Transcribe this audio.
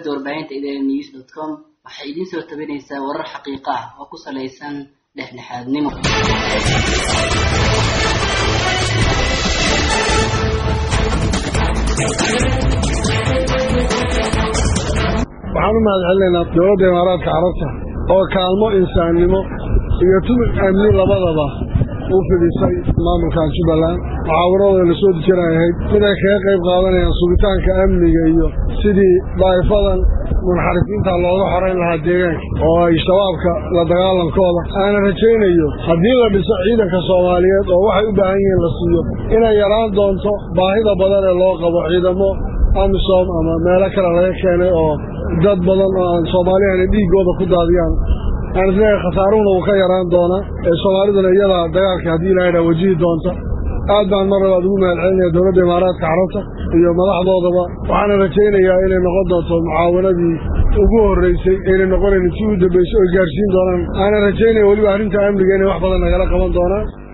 shabakada warbaahinta idn news dot com waxay idiin soo tabinaysaa warar xaqiiqo ah oo ku salaysan dhexdhexaadnimo waxaan u mahad celinaynaa dowladda imaaraadka carabta oo kaalmo insaannimo iyo tumid amni labadaba u fidhisay maamulkan jubbaland mucaawaradooda la soo dejinay ahayd mid ay kaga qayb qaadanayaan sugitaanka amniga iyo sidii daa'ifadan munxarifiinta looga xorayn lahaa deegaanka oo ay shabaabka la dagaalankooda aana rajaynayo haddii la dhiso ciidanka soomaaliyeed oo waxay u baahan yihiin la siiyo inay yaraan doonto baahida badan ee loo qabo ciidamo amisom ama meelo kale laga keenay oo dad badan oo aan soomaaliyahana dhiiggooda ku daadiyaan aan isleeyahay khasaaruhuna wuu ka yaraan doonaa ee soomaaliduna iyadaa dagaalka haddii ilahay dhaa wajihi doonta aad baan mar labaad ugu mahad celinaya dowladda imaaraadka carabta iyo madaxdoodaba waxaana rajaynayaa inay noqon doonto mucaawanadii ugu horraysay aynay noqonayn intii u dambaysay oy gaarsiin doonaan aana rajaynaya weliba arrinta amniga inay wax badan nagala qaban doonaan